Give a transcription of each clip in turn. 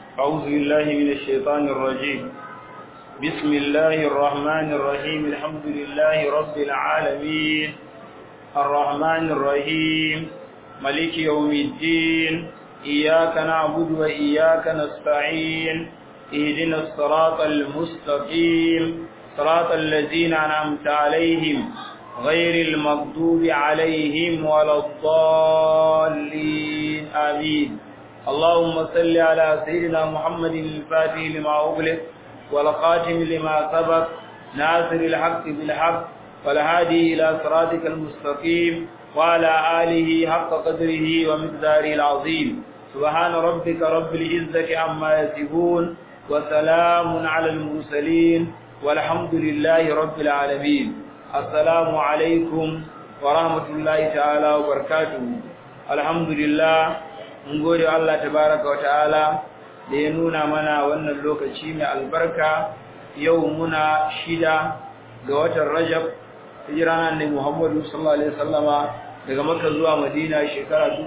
أعوذ بالله من الشيطان الرجيم بسم الله الرحمن الرحيم الحمد لله رب العالمين الرحمن الرحيم ملك يوم الدين إياك نعبد وإياك نستعين اهدنا الصراط المستقيم صراط الذين أنعمت عليهم غير المغضوب عليهم ولا الضالين آمين اللهم صل على سيدنا محمد الفاتح لما أغلق والخاتم لما سبق ناصر الحق بالحق والهادي إلى صراطك المستقيم وعلى آله حق قدره ومقداره العظيم سبحان ربك رب العزة عما يصفون وسلام على المرسلين والحمد لله رب العالمين السلام عليكم ورحمة الله تعالى وبركاته الحمد لله mun gode Allah tabaraka wa ta'ala da ya nuna mana wannan lokaci mai albarka yau muna shida ga watan Rajab hijira nan Muhammadu sallallahu alaihi wasallama daga Makka zuwa Madina shekara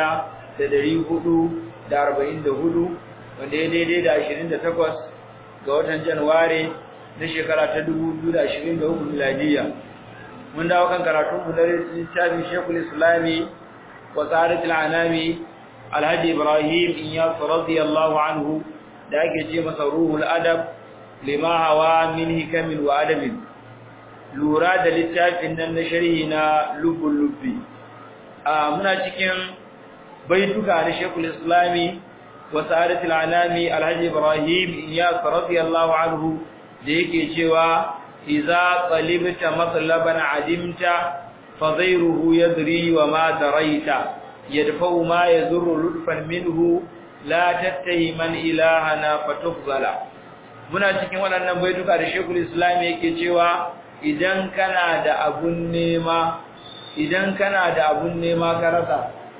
1444 wanda ya daidai da 28 ga watan Januwari na shekara ta 2023 miladiya mun dawo kan karatun mu da littafin Sheikhul Islami wa Sa'adatul Anami Alhaji Ibrahim Iyas radiyallahu anhu da ake ce masa ruhul adab lima hawa min hikamin wa adabin lura da littafin nan na sharhi na lubul lubbi a muna cikin baituka na Sheikhul Islami wa Sa'adatul Anami Alhaji Ibrahim Iyas radiyallahu anhu da yake cewa idza qalibta matlaban adimta fa ghayruhu yadri wa ma daraita yadfa'u ma yazurru lutfan minhu la tattahiman ilahana fatufzala muna cikin waɗannan baituka da Sheikhul Islam yake cewa idan kana da abun nema idan kana da abun nema ka rasa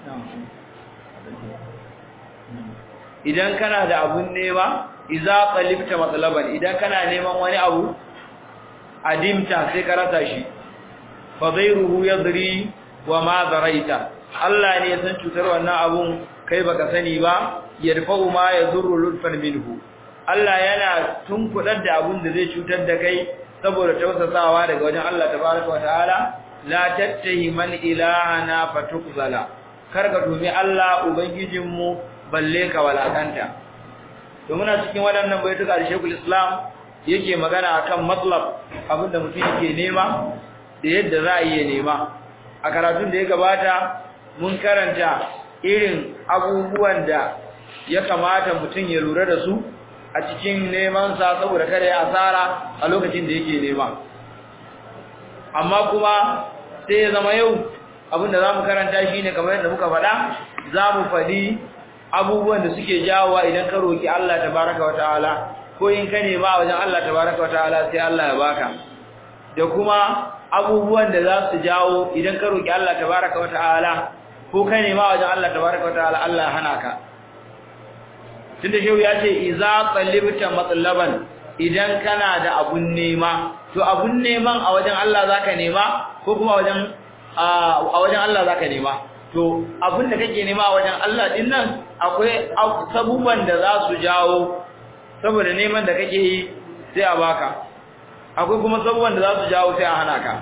idan kana da abun nema idza qalibta matlaban idan kana neman wani abu adimta sai ka rasa shi fa ghayruhu yadri wa ma daraita Allah ne ya san cutar wannan abun kai baka sani ba yarfa'u ma yadurru lutfan minhu Allah yana tunkudar da abun da zai cutar da kai saboda tausasawa daga wajen Allah tabaraka wa ta'ala la tattahi man ilahana fatukzala karka tumi Allah ubangijinmu balle ka walakanta to muna cikin waɗannan baituka da Sheikhul Islam yake magana akan matlab abinda mutum yake nema da yadda za a yi nema a karatun da ya gabata mun karanta irin abubuwan da ya kamata mutum ya lura da su a cikin neman sa saboda kada ya asara a lokacin da yake nema amma kuma sai ya zama yau abinda za mu karanta shi ne kamar yadda muka faɗa za mu faɗi abubuwan da suke jawowa idan ka roki Allah tabaraka wataala ko in ka nema a wajen Allah tabaraka wataala sai Allah ya baka da kuma abubuwan da za su jawo idan ka roki Allah tabaraka wataala ko ka nema a wajen Allah tabaraka wataala Allah ya hana ka tunda shehu ya ce iza talibta matlaban idan kana da abun nema to abun neman a wajen Allah zaka nema ko kuma wajen a wajen Allah zaka nema to abin da kake nema a wajen Allah din nan akwai sabuban da za su jawo saboda neman da kake yi sai a baka akwai kuma sabuban da za su jawo sai a hana ka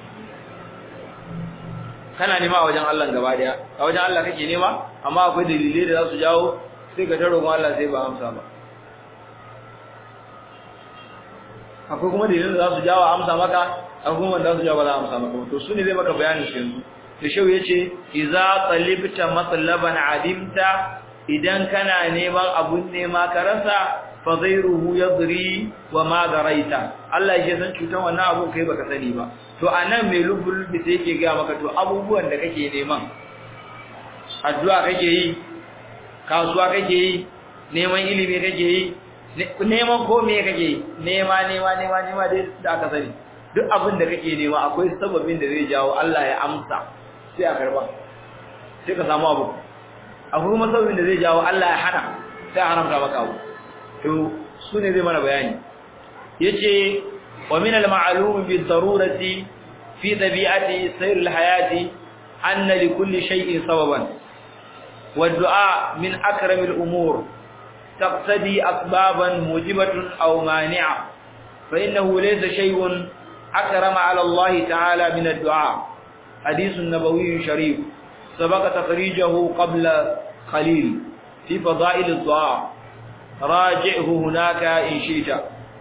kana nema a wajen Allah gaba daya a wajen Allah kake nema amma akwai dalilai da za su jawo sai ka taro kuma Allah sai ba amsa ba akwai kuma dalilai da za su jawo amsa maka akwai kuma da za su jawo ba za a amsa maka to su ne zai maka bayanin su yanzu da shau yace idza talibta matlaban adimta idan kana neman abun nema ka rasa fa ghayruhu yadri wa ma daraita Allah ya san cutan wannan abun kai baka sani ba to anan mai lubul bi sai yake ga maka to abubuwan da kake neman addu'a kake yi kasuwa kake yi neman ilimi kake yi neman ko me kake yi nema nema nema nema dai da aka sani duk abin da kake nema akwai sababin da zai jawo Allah ya amsa sai a karba sai ka samu abu akwai kuma sababin da zai jawo Allah ya hana sai a haramta maka abu to su ne zai mana bayani yace wa min al-ma'lum bi darurati fi tabi'ati sayr al-hayati anna li kulli shay'in sababan والدعاء من أكرم الأمور تقتدي أسبابا موجبة أو مانعة فإنه ليس شيء أكرم على الله تعالى من الدعاء حديث نبوي شريف سبق تخريجه قبل قليل في فضائل الدعاء راجعه هناك إن شئت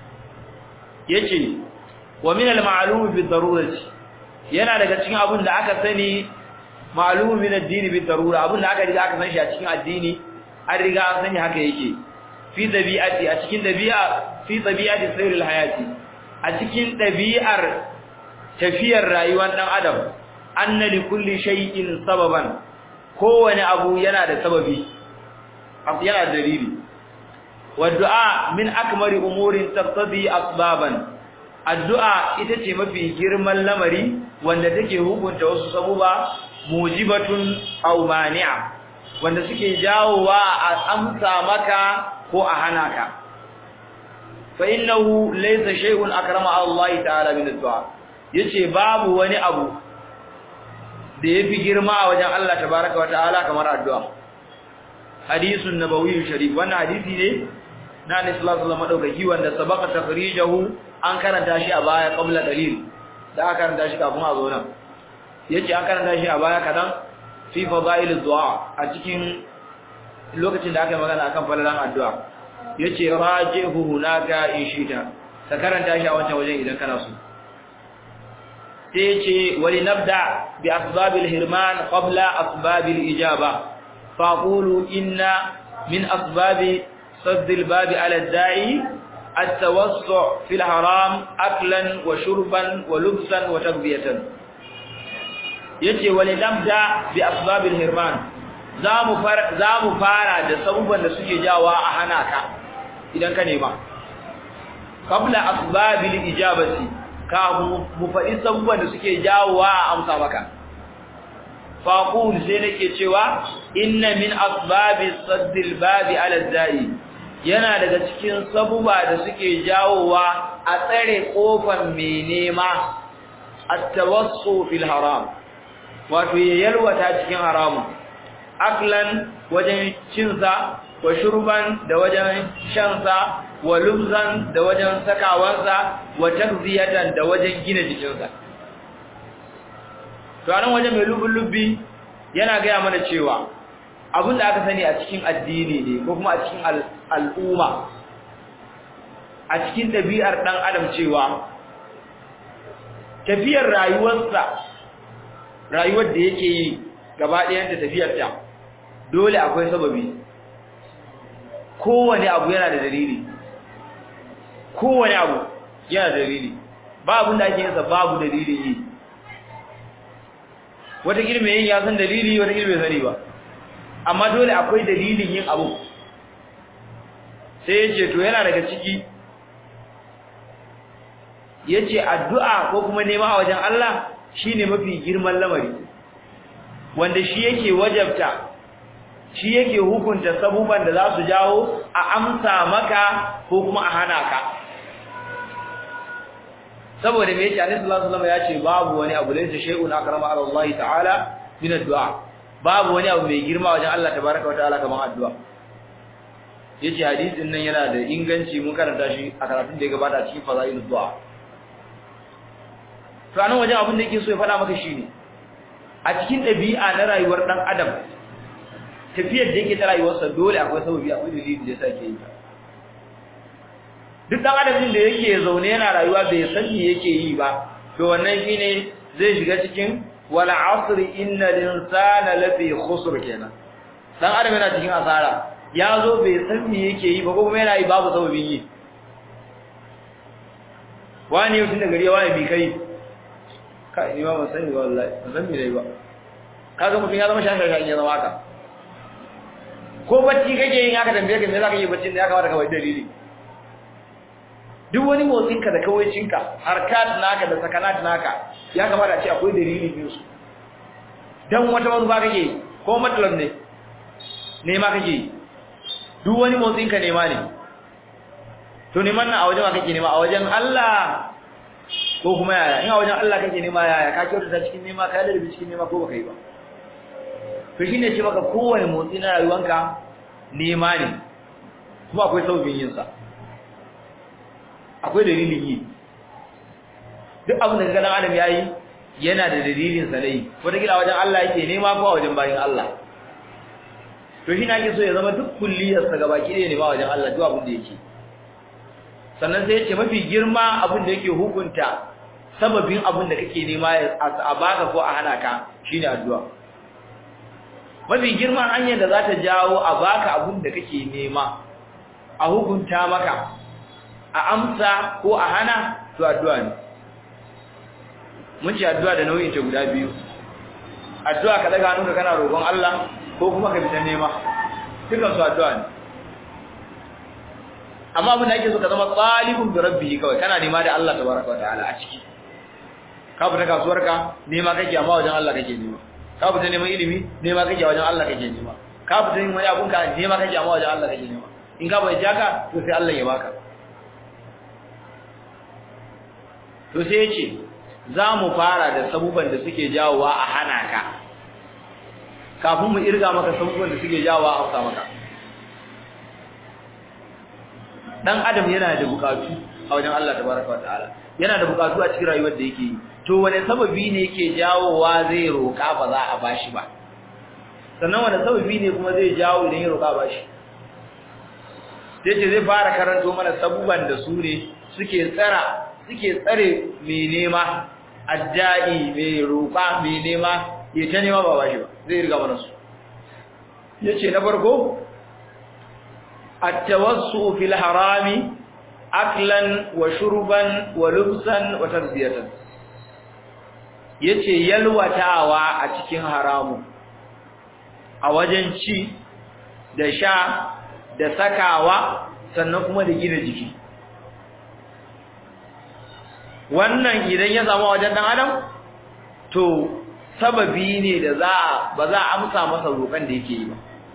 يجي ومن المعلوم بالضرورة yana daga cikin abin da aka sani ma'lumun min ad-din bi darura abin da aka riga aka san shi a cikin addini an riga an sani haka yake fi dabi'ati a cikin dabi'a fi dabi'ati sayril hayati a cikin dabi'ar tafiyar rayuwar dan adam anna li kulli shay'in sababan kowane abu yana da sababi yana da dalili wa du'a min akmari umurin taqtadi asbaban addu'a ita ce mafi girman lamari wanda take hukunta wasu sabuba mujibatun aw mani'a wanda suke jawowa a amsa maka ko a hana ka fa innahu laysa shay'un akrama Allah ta'ala min addu'a yace babu wani abu da yafi girma a wajen Allah tabaaraka wa ta'ala kamar addu'a hadisun nabawi sharif wannan hadisi ne na Annabi sallallahu alaihi wasallam madaukaki wanda sabaka takhrijahu an karanta shi a baya qabla dalil da aka karanta shi kafin a zo nan yace an karanta shi a baya kadan fi fadail du'a a cikin lokacin da aka yi magana akan falalan addu'a yace rajihu hunaka in shita ka karanta shi a wancan wajen idan kana so sai yace wali nabda bi asbabil hirman qabla asbabil ijaba faqulu inna min asbabi صد الباب على الداعي التوسع في الحرام أكلا وشربا ولبسا وتغذية yace wani labda bi asbabil hirman zamu fara zamu fara da sabuban da suke jawa a hana ka idan ka nema qabla asbabil ijabati ka mu faɗi sabuban da suke jawowa a amsa maka faqul sai nake cewa inna min asbabis saddil babi ala da'i yana daga cikin sabuba da suke jawowa a tsare kofar mai nema at-tawassu fil haram wato yalwata cikin haramun aklan wajen cin sa wa shurban da wajen shan sa wa lubzan da wajen sakawansa wa takziyatan da wajen gina jikinsa to anan wajen mai lubun lubbi yana gaya mana cewa abin da aka sani a cikin addini ne ko kuma a cikin al'umma a cikin ɗabi'ar ɗan adam cewa tafiyar rayuwarsa rayuwar da yake yi gaba ɗayanta tafiyarta dole akwai sababi kowane abu yana da dalili kowane abu yana da dalili ba abin da ake yinsa babu dalilin yi wata girme yin ya san dalili wata girme sani ba amma dole akwai dalilin yin abu sai yace to yana daga ciki yace addu'a ko kuma nema a wajen Allah shine mafi girman lamari wanda shi yake wajabta shi yake hukunta sabuban da za su jawo a amsa maka ko kuma a hana ka saboda me yace Annabi sallallahu alaihi wasallam yace babu wani abu laysa shay'un akrama ala Allah ta'ala min addu'a babu wani abu mai girma wajen Allah tabaraka wataala kamar addu'a yace hadisin nan yana da inganci mun karanta shi a karatun da ya gabata cikin fadailud du'a to anan wajen abin da yake so ya faɗa maka shine a cikin ɗabi'a na rayuwar dan adam tafiyar da yake ta rayuwarsa dole akwai sababi akwai dalili da yasa ke yi duk dan adam din da yake zaune yana rayuwa bai san me yake yi ba to wannan shine zai shiga cikin wal asr innal insana lafi khusr kenan dan adam yana cikin asara ya zo bai san me yake yi ba ko kuma yana yi babu sababin yi wani yau tun da gari wani bi kai kai ni ba ban sani ba wallahi ban san me dai ba kaga mutum ya zama shashashan ya zama haka ko bacci kake yin haka tambaye ka me zaka yi baccin da ya kamata ka bai dalili duk wani motsin ka da kawaicin ka harkat naka da sakanat naka ya kamata a ce akwai dalili biyu su dan wata manufa kake ko matsalar ne ne ma kake duk wani motsin ka nema ne to neman nan a wajen wa kake nema a wajen Allah ko kuma yaya in a wajen Allah kake nema yaya ka kyautata cikin nema ka lalabe cikin nema ko baka yi ba to shine ce maka kowane motsi na rayuwanka nema ne kuma akwai sauƙin yin sa akwai dalilin yi duk abin da ga dan adam yayi yana da dalilin sa dai wata kila wajen Allah yake nema ko wajen bayin Allah to shi nake so ya zama duk kulliyar sa gabaki ɗaya ne ba wajen Allah duk abin da yake sannan sai yace mafi girma abin da yake hukunta sababin abin da kake nema a baka ko a hana ka shine addu'a mafi girman hanyar da za ta jawo a baka abin da kake nema a hukunta maka a amsa ko a hana to addu'a ne mun ci addu'a da nau'in ta guda biyu addu'a ka daga hannunka kana roƙon Allah ko kuma ka fita nema dukan su addu'a ne amma abin da ake so ka zama talibun bi rabbihi kawai kana nema da Allah tabaraka wa ta'ala a ciki ka fita kasuwarka nema kake amma wajen Allah kake nema ka fita neman ilimi nema kake wajen Allah kake nema ka fita yin wani abun ka nema kake amma wajen Allah kake nema in ka bai jaka to sai Allah ya baka to sai yace za mu fara da sabuban da suke jawowa a hana ka kafin mu irga maka sabuban da suke jawowa a hausa maka dan adam yana da bukatu a wajen Allah tabaraka wa ta'ala yana da bukatu a cikin rayuwar da yake yi to wane sababi ne yake jawowa zai roka ba za a bashi ba sannan wane sababi ne kuma zai jawo idan ya roka bashi sai ce zai fara karanto mana sabuban da su ne suke tsara suke tsare mai nema addai mai roka mai nema ya ta nema ba bashi ba zai riga mana su yace na farko التوسع في الحرام أكلا وشربا ولبسا وتربية yace yalwatawa a cikin haramu a wajen ci da sha da sakawa sannan kuma da gina jiki wannan idan ya zama wajen dan adam to sababi ne da za ba za a amsa masa roƙon da yake yi ba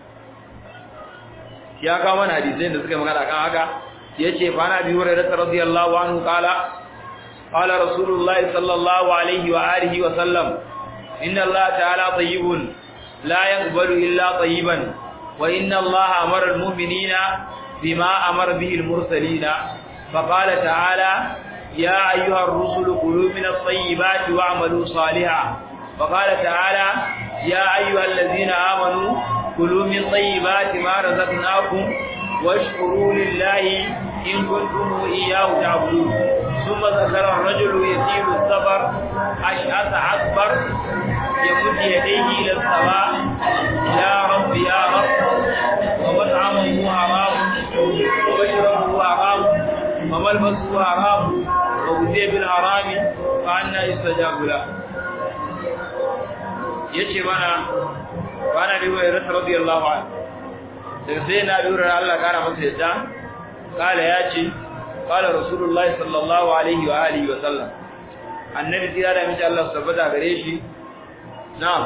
ya kawo mana hadisai da suka magana kan haka yace fa na bi hurairah radiyallahu anhu qala qala rasulullah sallallahu alaihi wa alihi wa sallam inna allaha ta'ala tayyibun la yaqbalu illa tayyiban wa inna allaha amara almu'minina bima amara bihi almursalina fa qala ta'ala ya ayyuha ar-rusul kulu min at-tayyibati wa'malu salihan fa qala ta'ala ya ayyuha alladhina amanu كلوا من طيبات ما رزقناكم واشكروا لله إن كنتم إياه تعبدون ثم ذكر الرجل يسير السفر أشعث أكبر يمد يديه إلى السماء يا رب يا رب ومطعمه حرام ومشربه حرام وملبسه حرام وغذي بالحرام فأنا يستجاب له yace mana bana da wayar radiyallahu anhu daga sai na lura Allah kara masa yadda kala yace kala rasulullahi sallallahu alaihi wa alihi wa sallam annabi tira da miji Allah tabbata gare shi na'am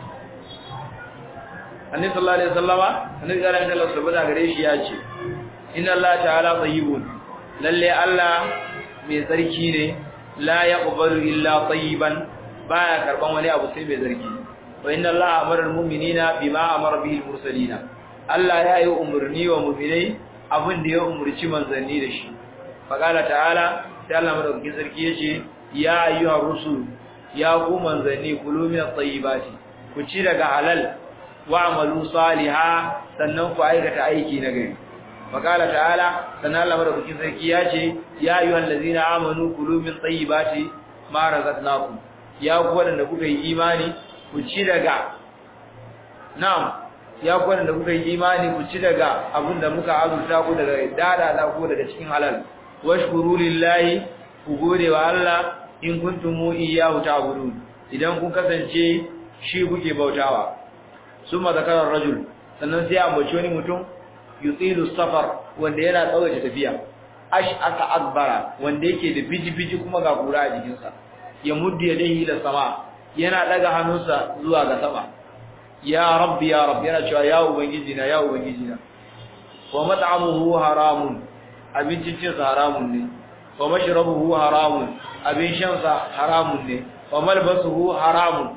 annabi sallallahu alaihi wasallama annabi tira da miji Allah tabbata gare shi yace inna Allah ta'ala tayyibun lalle Allah mai tsarki ne la yaqbalu illa tayyiban baya karban wani abu sai mai tsarki wa inna allaha amara almu'minina bima amara bihi almursalina Allah ya yi umurni wa mu'minai abin da ya umurci manzanni da shi faqala ta'ala sai Allah madaukakin sarki yace ya ayyuhar rusul ya ku manzanni kulu min at-tayyibati ku ci daga halal wa'malu salihan sannan ku aikata aiki na gari faqala ta'ala sannan Allah madaukakin sarki yace ya ayyuhal ladzina amanu kulu min tayyibati ma razaqnakum ya ku wadanda kuka yi imani ku ci daga na'am ya ku wadanda kuka yi imani ku ci daga abinda muka azurta ku daga dada da ku daga cikin halal washkuru lillahi ku gode wa Allah in kuntum iyyahu ta'budun idan kun kasance shi kuke bautawa summa zakara rajul sannan sai ambaci wani mutum yutilu safar wanda yana tsawaita tafiya ash aka akbara wanda yake da biji-biji kuma ga kura a jikinsa ya muddi yadayhi ila sama yana daga hannunsa zuwa ga sama ya rabbi ya rabbi yana cewa ya ubangiji na ya ubangiji na wa mat'amuhu haramun abincin cin sa haramun ne wa mashrabuhu haramun abin shan sa haramun ne wa malbasuhu haramun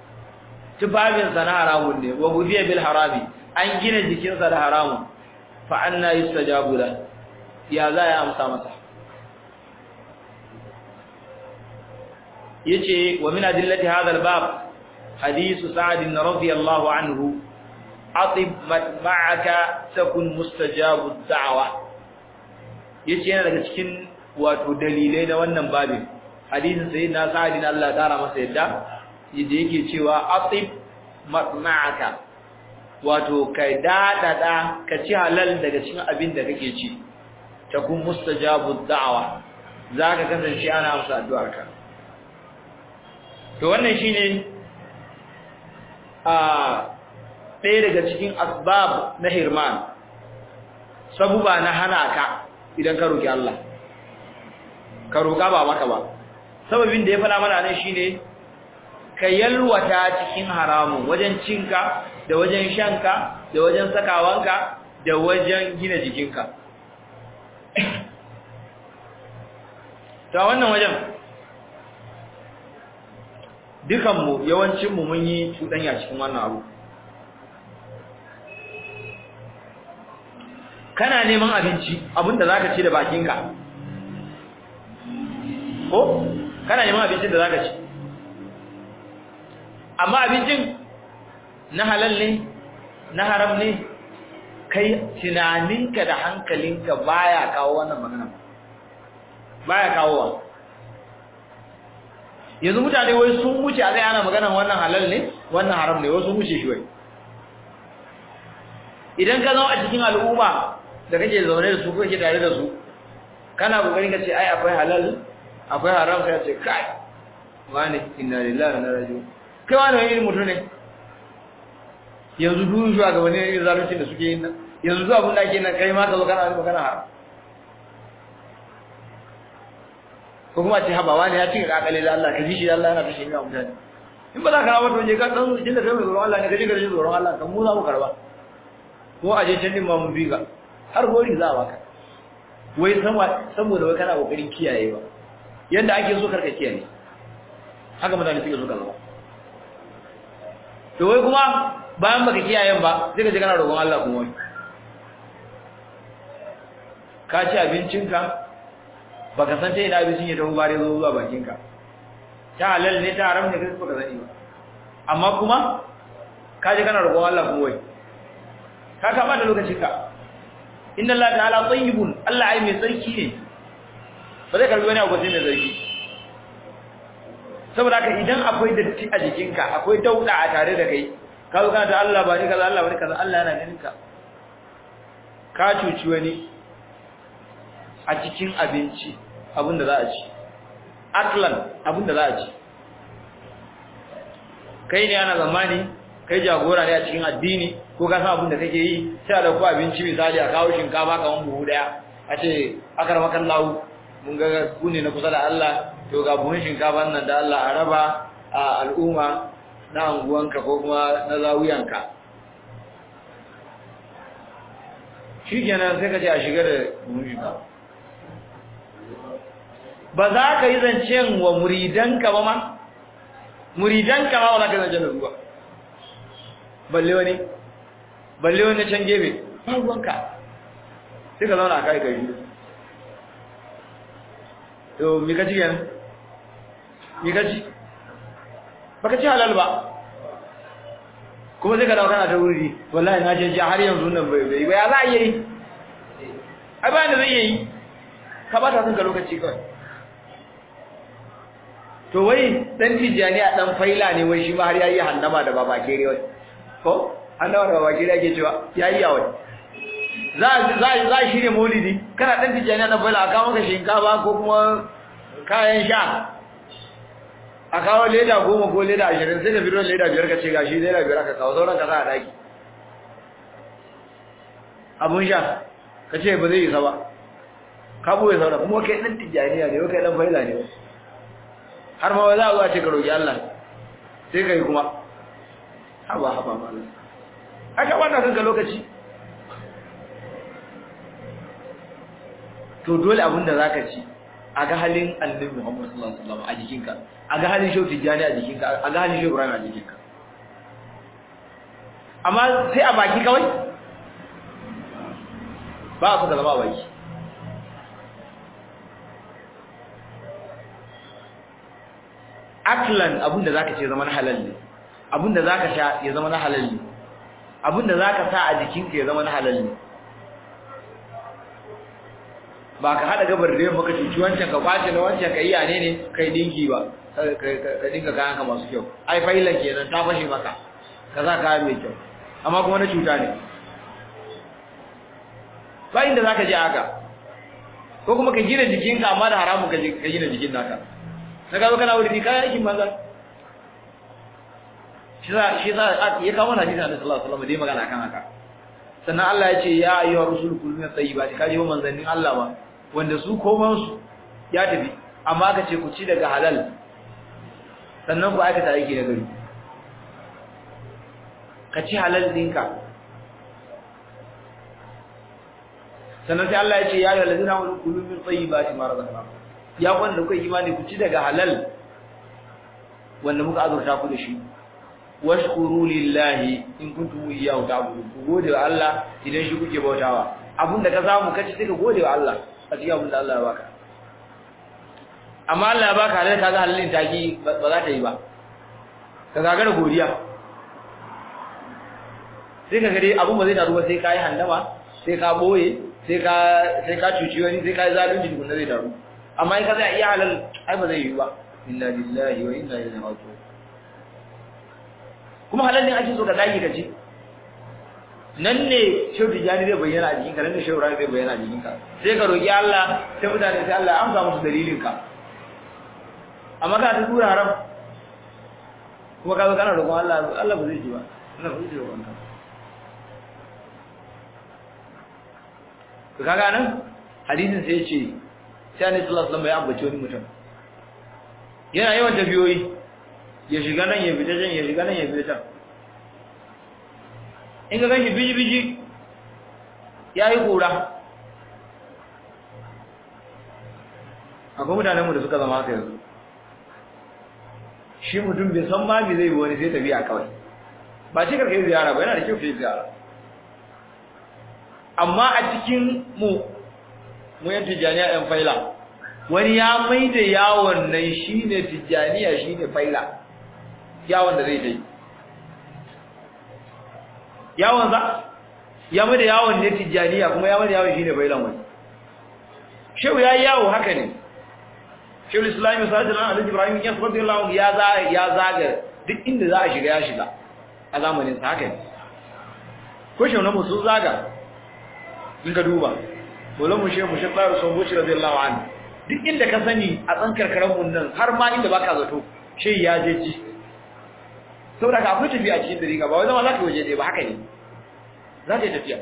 tufafin sa na haramun ne wa gudiya bil harami an gina jikin sa da haramun fa anna yustajabu la ya za ya amsa masa yace wa min adillati hadha al-bab hadithu sa'd radiyallahu anhu atib ma'aka takun mustajabu ad-da'wa yace yana daga cikin wato dalilai na wannan babin hadisin sayyidina sa'd bin Allah tara masa yadda yadda yake cewa atib ma'aka wato kai dadada ka ci halal daga cikin abin da kake ci takun mustajabu ad-da'wa zaka kasance ana amsa addu'arka to wannan shine a ɗaya daga cikin asbab na hirman sabuba na hana ka idan ka roki Allah ka roka ba maka ba sababin da ya fara mana nan shine ka yalwata cikin haramun wajen cinka da wajen shanka da wajen sakawanka da wajen gina jikinka ta wannan wajen dukanmu yawancinmu mun yi cuɗanya cikin wannan abu kana neman abinci abinda zaka ci da bakinka ko kana neman abincin da zaka ci amma abincin na halal ne na haram ne kai tunaninka da hankalinka baya kawo wannan magana baya kawowa yanzu mutane wai sun wuce a zai ana maganan wannan halal ne wannan haram ne wasu sun wuce shi wai idan ka zama a cikin al'umma da kake zaune da su ko kake tare da su kana kokarin ka ce ai akwai halal akwai haram sai ce kai wani inna lillahi wa inna ilaihi raji'un kai wani wani irin mutum ne yanzu duk shugabanni ne irin zalunci da suke yin nan yanzu duk abin da ake nan kai ma ka zo kana magana haram ko kuma ce haba wani ya cika kakale da Allah ka ji shi da Allah yana kashe miya mutane in ba za ka rawa to je ka dan jin da kai mai tsoron Allah ne ka je ka ji tsoron Allah kan mu za mu karba ko a je can din ma mun bi ka har gori za a baka wai sama saboda wai kana kokarin kiyayewa yanda ake so karka kiyaye haka mutane suke so ka zama to wai kuma bayan baka kiyayen ba sai ka je kana roƙon Allah kuma wai ka ci abincinka baka san ta ina abincin ya tafi bare zo zuwa bakinka ta halal ne ta haram ne kai baka sani ba amma kuma ka je kana roƙon Allah kuma wai ka kama da lokacinka inna Allah ta'ala tayyibun Allah ai mai tsarki ne ba zai karbi wani abu sai mai tsarki saboda haka idan akwai datti a jikinka akwai dauda a tare da kai ka zo kana ta Allah ba ni kaza Allah ba ni kaza Allah yana ganin ka ka cuci wani a cikin abinci abinda za a ci aklan abinda za a ci kai ne ana zamani kai jagora ne a cikin addini ko ka san abinda kake yi sai da ku abinci misali a kawo shinkafa kaman buhu daya a ce akar makan lawu mun ga ku ne na kusa da Allah to ga buhun shinkafa nan da Allah a raba a al'umma na anguwanka ko kuma na zawuyanka shi kenan sai ka ce a shiga da buhun shinkafa ba za ka yi zancen wa muridanka ba ma muridanka ma wala ka zancen da ruwa balle wani balle wani can gefe ba ruwanka sai ka zauna a kai kai to mi ka ci kenan mi ka ci baka ci halal ba kuma sai ka dawo kana ta wuri wallahi na je har yanzu nan bai bai ba ya za a yi ai ba da zai yi ka ba ta kanka lokaci kawai to wai dan tijani a dan faila ne wai shi ma har yayi hannama da baba kere wai ko hannama da baba kere yake cewa yayi yawai za za za shirye maulidi kana dan tijani na faila aka maka shinkafa ko kuma kayan sha a kawo leda goma ko leda ashirin sai ka fito leda biyar ka ce gashi leda biyar ka kawo sauran ka sa a daki abun sha ka ce ba zai yi sa ba ka buwe sauran kuma kai dan tijaniya ne kai dan faila ne har ma za a zuwa ce ka roƙi Allah sai ka yi kuma haba haba malam aka wata kanka lokaci to dole abin da zaka ci a ga halin annabi Muhammad sallallahu alaihi wasallam a jikinka a ga halin shehu tijani a jikinka a ga halin shehu Ibrahim a jikinka amma sai a baki kawai ba su da zama baki aklan abinda zaka ce zama na halal ne abinda zaka sha ya zama na halal ne abinda zaka sa a jikinka ya zama na halal ne ba ka hada gabar da yamma ka cuci wancan ka kwace na wancan ka iya ne ne kai dinki ba ka dinka kayan ka masu kyau ai failan kenan ta fashe maka ka za kayan mai kyau amma kuma na cuta ne ba inda zaka je haka ko kuma ka gina jikinka amma da haramun ka gina jikin naka na gaba kana wuri kayan aikin banza shi za shi za ya kawo hadisi Annabi sallallahu alaihi wasallam dai magana kan haka sannan Allah ya ce ya ayyuhar rusul kullu min tayyibati kaje wa manzannin Allah ba wanda su koman su ya tafi amma ka ce ku ci daga halal sannan ku aikata aiki da gari ka ci halal dinka sannan sai Allah ya ce ya ayyuhal ladina amanu kulu min tayyibati ma razaqnakum ya wanda kuka imani ku ci daga halal wanda muka azurta ku da shi washkuru lillahi in kuntum iyyahu ta'budun ku gode wa Allah idan shi kuke bautawa abinda ka samu kace sai ka gode wa Allah a cikin abinda Allah ya baka amma Allah ya baka halal kaga halalin taki ba za ta yi ba ka gagara godiya sai ka gare abun ba zai taru ba sai ka yi handama sai ka boye sai ka sai ka cuci wani sai ka yi zalunci dukun zai taru amma in ka zai iya halal ai ba zai yi ba inna lillahi wa inna ilaihi raji'un kuma halal ne ake so ka dage ka ci nan ne shehu tijani zai bayyana a jikinka nan ne shehu rai zai bayyana a jikinka sai ka roki Allah sai mutane sai Allah ya amsa musu dalilin ka amma ka ta tura haram kuma ka zo kana roƙon Allah Allah ba zai ji ba Allah ba zai ji roƙon ka to kaga nan hadisin sai ya ce sai Annabi sallallahu alaihi wasallam ya ambaci wani mutum yana yawan tafiyoyi ya shiga nan ya fita can ya shiga nan ya fita can in ka ganshi biji-biji ya yi kura akwai mutanenmu da suka zama haka yanzu shi mutum bai san ma me zai yi wani sai tafiya kawai ba ce karka yi ziyara ba yana da kyau ka yi ziyara amma a cikin mu mu yan tijjaniya yan faila wani ya mai da yawon nan shi ne tijjaniya shi ne faila yawon da zai ta yi yawon za ya mai da yawon ne tijjaniya kuma ya mai da yawon shi ne failan wani shehu ya yi yawo haka ne shehu islami sajid nan alhaji ibrahim ya sabbi Allah ya za ya zaga duk inda za a shiga ya shiga a zamanin sa haka ne ko shehu na musu zaga in ka duba dole mu shehu mu shehu tsaro son buci radiyallahu anhu duk inda ka sani a tsankar karamun nan har ma inda baka zato shehu ya je ci saboda ka akwai tafiya cikin dariƙa ba wai zama za ka waje ɗaya ba haka ne za ka yi tafiya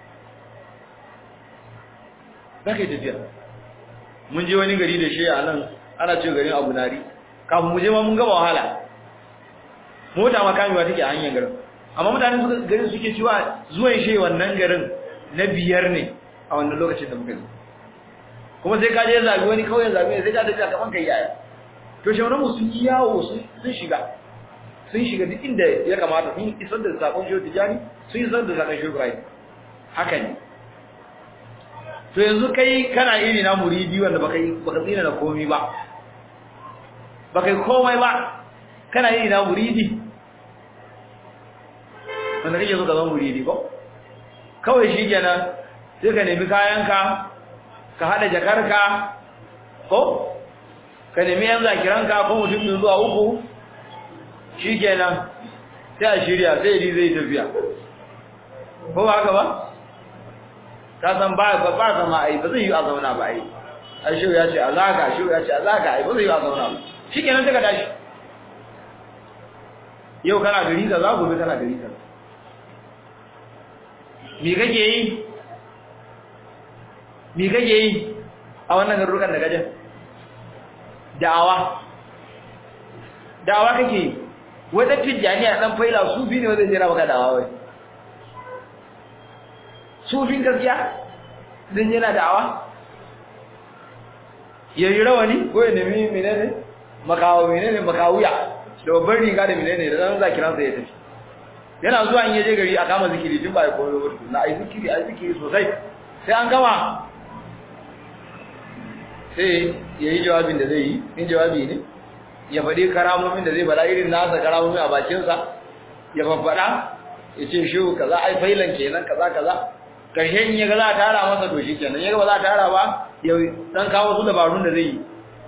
za ka yi tafiya mun je wani gari da shi a nan ana ce garin abu nari kafin mu je ma mun gaba wahala mota makamewa take a hanyar garin amma mutane suka garin suke cewa zuwan shi wannan garin na biyar ne a wannan lokacin da muka zo kuma sai ka je zabi wani kauyen zabi sai ka tafiya kaman kai yaya to shauran mu sun yi yawo sun shiga sun shiga duk inda ya kamata sun isar da sakon shehu tijani sun isar da sakon shehu ibrahim haka ne to yanzu kai kana iri na muridi wanda baka baka tsina da komai ba baka yi komai ba kana iri na muridi wanda kake so ka zama muridi ko kawai shi kenan sai ka nemi kayanka ka hada jakarka ko ka nemi yan zakiranka ko mutum biyu zuwa uku shi kenan sai a shirya sai yi zai tafiya ko ba haka ba ka san ba ba ba zama ai ba zai yi a zauna ba ai a shi ya ce a zaga shi ya ce a zaga ai ba zai yi a zauna ba shi kenan sai ka tashi yau kana gari ka za gobe kana gari ka me kake yi me kake yi a wannan garurukan da gajen da'awa da'awa kake yi wata tijjaniya dan faila sufi ne wanda zai raba ka da'awa wai sufin gaskiya dan yana da'awa yayi rawani ko ya nemi menene makawo menene makawuya da babbar riga da menene da zan zakiran sa ya tafi yana zuwa in yaje gari a kama zikiri tun ba ya koyo ba na ai zikiri ai zikiri sosai sai an gama sai ya yi jawabin da zai yi in jawabi ne ya faɗi karamomin da zai bada irin nasa karamomin a bakinsa ya faɗaɗa ya ce shi kaza ai failan kenan kaza kaza karshe in ya ga za a tara masa to shi kenan ya ga ba za a tara ba ya dan kawo su dabarun da zai yi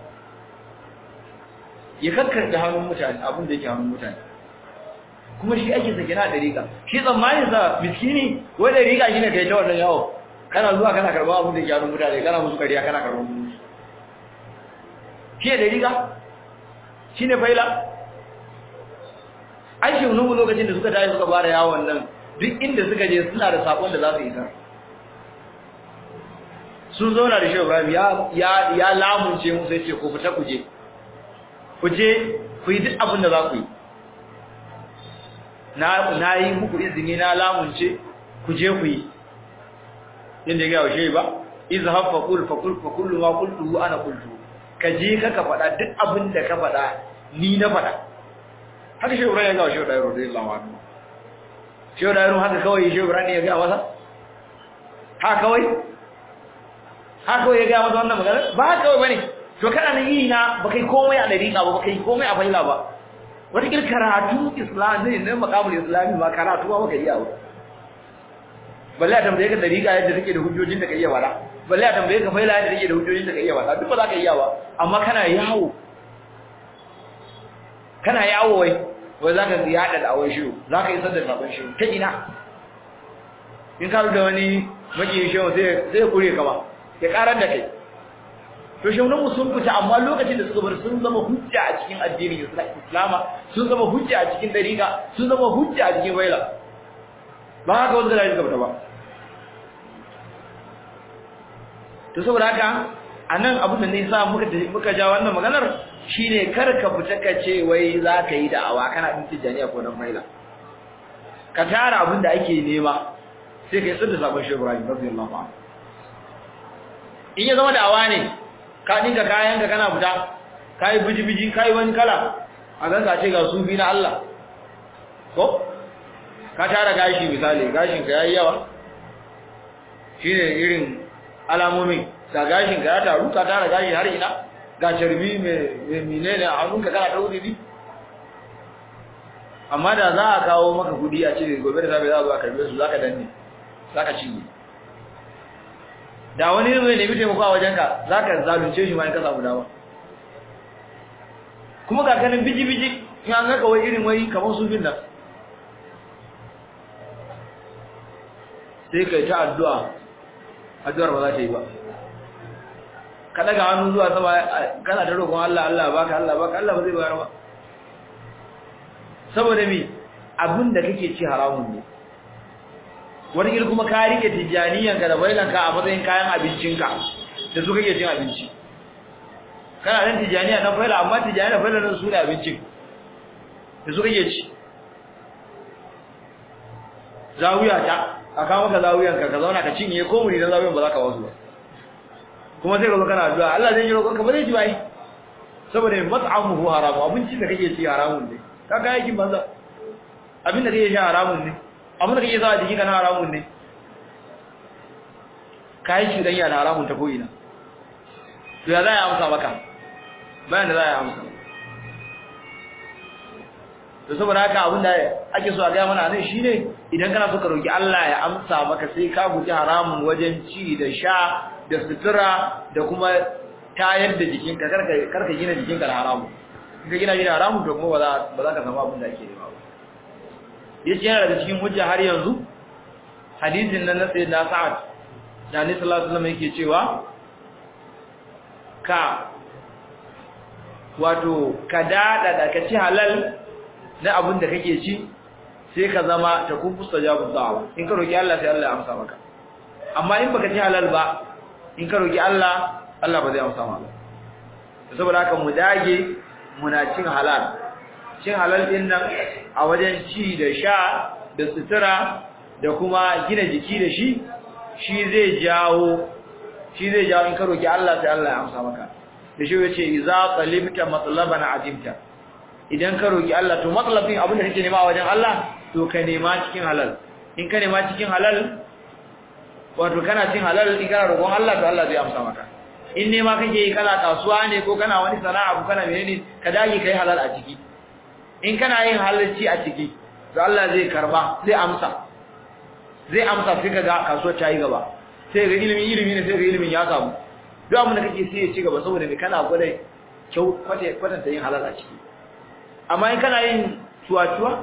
ya kakkarɗe hannun mutane abin da yake hannun mutane kuma shi ake sake na dariƙa shi tsammanin sa miskini wai dariƙa shi ne kai ta wannan yawo kana zuwa kana karɓar abin da yake hannun mutane kana musu kariya kana karɓar musu shi ne dariƙa shi ne faila aiki nuhu lokacin da suka tashi suka fara yawon nan duk inda suka je suna da sakon da za su isar sun zauna da shi Ibrahim ya ya lamunce musu yace ku fita ku je ku je ku yi duk abin da za ku yi na na yi muku izini na lamunce ku je ku yi inda ga yaushe ba izhab fa qul fa qul fa kullu ma qultu ana qultu ka je ka ka faɗa duk abin da ka faɗa ni na faɗa haka shi Ibrahim ya ga shi Ibrahim radiyallahu anhu shi Ibrahim haka kawai shi Ibrahim ya ga masa ha kawai ha kawai ya ga masa wannan magana ba kawai bane to kana nan yi na ba kai komai a dariƙa ba ba kai komai a faila ba wata kil karatu islam ne ne makamul islami ma karatu ba kai iya ba balle a tambaye ka dariƙa yadda take da hujjojin da kai iya wala balle a tambaye ka faila yadda take da hujjojin da kai iya wala duk ba za ka iya ba amma kana yawo kana yawo wai wai zaka yada da awai shiru zaka isar da sabon shiru ta ina in ka da wani maki shiru sai sai kure ka ba ya karar da kai to shaunan mu sun fita amma lokacin da suka bar sun zama hujja a cikin addinin Islama sun zama hujja a cikin dariqa sun zama hujja a cikin waila ba haka wanda da suka fita ba to saboda haka anan abin da ne sa muka muka ja wannan maganar shine kar ka fita ka ce wai za ka yi da'awa kana din tijaniya ko dan maila ka tara abin da ake nema sai ka yi tsada sabon shi Ibrahim radiyallahu anhu in ya zama da'awa ne ka dinka kayan ka kana fita kai biji-biji kai wani kala a gan ka ce ga sufi na Allah ko ka tara gashi misali gashin ka yayi yawa shine irin alamomin ga gashin ka ya taru ka tara gashi har ina ga carbi mai menene a hannunka kana ta wuri amma da za a kawo maka kudi a ce gobe da safe za a zo a karbe su zaka danne zaka cinye da wani zai nemi taimako a wajenka zaka zalunce shi ma in ka samu dama kuma ga kanin biji biji in an ga wai irin wai kamar su bin nan sai kai ta addu'a addu'ar ba za ta yi ba ka daga hannu zuwa sama kana ta roƙon Allah Allah baka Allah baka Allah ba zai bayar ba saboda me abin da kake ci haramun ne wani gil kuma ka rike tijaniyan ka da bailan ka a matsayin kayan abincinka da su kake cin abinci kana dan tijaniya na baila amma tijaniya da baila nan su ne abincin da su kake ci zawiya ta a kawo maka zawiyan ka ka zauna ka cinye ko muni dan zawiyan ba za ka wasu ba kuma sai ka zo kana addu'a Allah zai yi roƙon ka ba zai ji bai saboda mat'amuhu haramu abincin da kake ci haramun ne ka ga yakin banza abin da kake sha haramun ne abin da kake sa jiki kana haramun ne kai shi dan yana haramun ta ko'ina to ya za ya amsa maka bayan da za ya amsa to saboda haka abin da ake so a ga mana nan shine idan kana so ka roki Allah ya amsa maka sai ka guji haramun wajen ci da sha da sutura da kuma tayar da jikinka karka karka gina jikinka da haramu in ka gina gina haramu to kuma ba za ba za ka samu abin da ake nema ba yace yana daga cikin hujja har yanzu hadisin nan na sayyidina Sa'ad da Annabi sallallahu alaihi wasallam yake cewa ka wato ka dada da ka ci halal na abin da kake ci sai ka zama ta kun mustajabu da'wa in ka roki Allah sai Allah ya amsa maka amma in baka ci halal ba in ka roki Allah Allah ba zai amsa maka saboda haka mu dage muna cin halal cin halal din nan a wajen ci da sha da sutura da kuma gina jiki da shi shi zai jawo shi zai jawo in ka roki Allah sai Allah ya amsa maka da shi yace idza talibta matlaban adimta idan ka roki Allah to matlabin abin da kake nema a wajen Allah to ka nema cikin halal in ka nema cikin halal wato kana cin halal in kana roƙon Allah to Allah zai amsa maka in ne ma kake yi kana kasuwa ne ko kana wani sana'a ko kana menene ka dage kai halal a ciki in kana yin halalci a ciki to Allah zai karba zai amsa zai amsa sai kaga kasuwar ta yi gaba sai ga ilimi ilimi ne sai ga ilimin ya samu duk abin da kake sai ya ci gaba saboda me kana gwada kyau kwatanta yin halal a ciki amma in kana yin tuwa-tuwa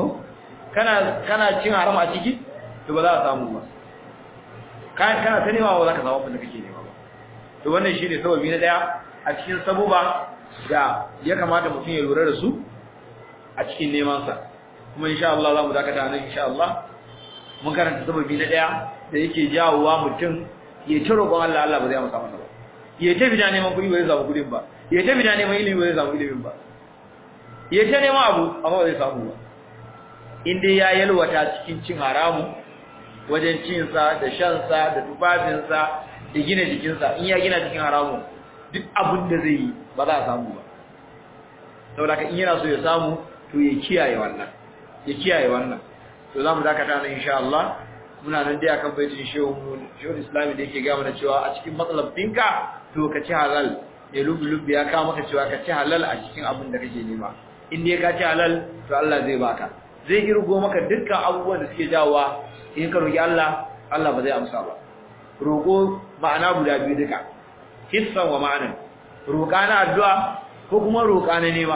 kana kana cin haram a ciki to ba za a samu ba kana ta nema ba za ka samu abin da kake nema ba to wannan shine sababi na daya a cikin sabuba da ya kamata mutum ya lura da su a cikin neman sa kuma insha Allah za mu dakata nan insha Allah mun karanta sababi na daya da yake jawowa mutum ya ci roƙon Allah Allah ba zai amsa masa ba ya tafi da neman kuɗi ba zai samu kuɗin ba ya tafi da neman ilimi ba zai samu ilimin ba ya ta neman abu amma ba zai samu ba in dai ya yalwata cikin cin haramu wajen cinsa da shansa da tufafinsa da gina jikinsa in ya gina cikin haramu duk abin da zai yi ba za a samu ba saboda ka in yana so ya samu to ya kiyaye wannan ya kiyaye wannan to za mu dakata nan insha Allah muna nan dai akan baitin shehu shehu islami da yake ga mana cewa a cikin matsalar dinka to ka ci halal ya lubi-lubi ya kawo maka cewa ka ci halal a cikin abin da kake nema in dai ka ci halal to Allah zai baka zai irgo maka dukkan abubuwan da suke jawowa in ka roki Allah Allah ba zai amsa ba roko ma'ana guda biyu duka hissan wa ma'anan roƙa na addu'a ko kuma roƙa na nema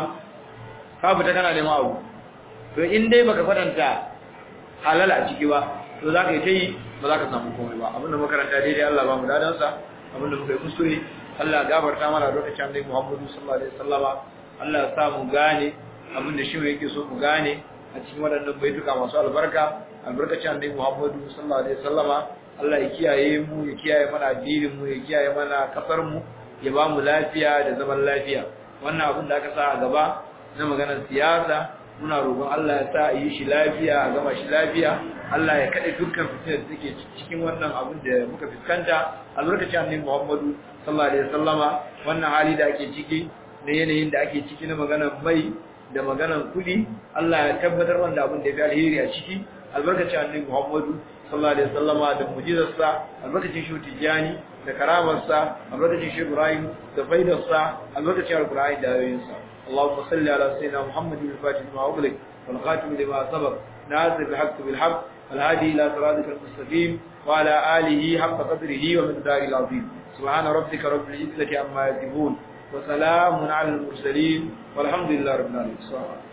ka fita kana nema abu to in dai baka kwatanta halal a ciki ba to za ka yi ta yi ba za ka samu komai ba abinda makaranta daidai Allah ba mu dadansa abinda muka yi kuskure Allah ya gafarta mana lokacin Annabi Muhammadu sallallahu alaihi wasallama Allah ya sa mu gane abinda shi yake so mu gane a cikin waɗannan baituka masu albarka albarkacin Annabi Muhammadu sallallahu alaihi wasallama Allah ya kiyaye mu ya kiyaye mana addinin mu ya kiyaye mana kasar mu ya ba mu lafiya da zaman lafiya wannan abin da aka sa a gaba na maganar siyasa muna roƙon Allah ya sa a yi shi lafiya a gama shi lafiya Allah ya kaɗe dukkan fitinar da take cikin wannan abin da muka fuskanta albarkacin annabi Muhammadu sallallahu alaihi wasallama wannan hali da ake ciki na yanayin da ake ciki na maganar mai da maganar kuɗi Allah ya tabbatar wanda abin da ya fi alheri a ciki albarkacin annabi Muhammadu sallallahu alaihi wasallama da mu'jizarsa albarkacin shi tijani da karamarsa albarkacin shi Ibrahim da faidarsa albarkacin alqur'ani da ayoyinsa اللهم صل على سيدنا محمد الفاتح لما أغلق والخاتم لما سبق ناصر الحق بالحق الهادي إلى صراطك المستقيم وعلى آله حق قدره ومقداره العظيم سبحان ربك رب العزة عما يصفون وسلام على المرسلين والحمد لله رب العالمين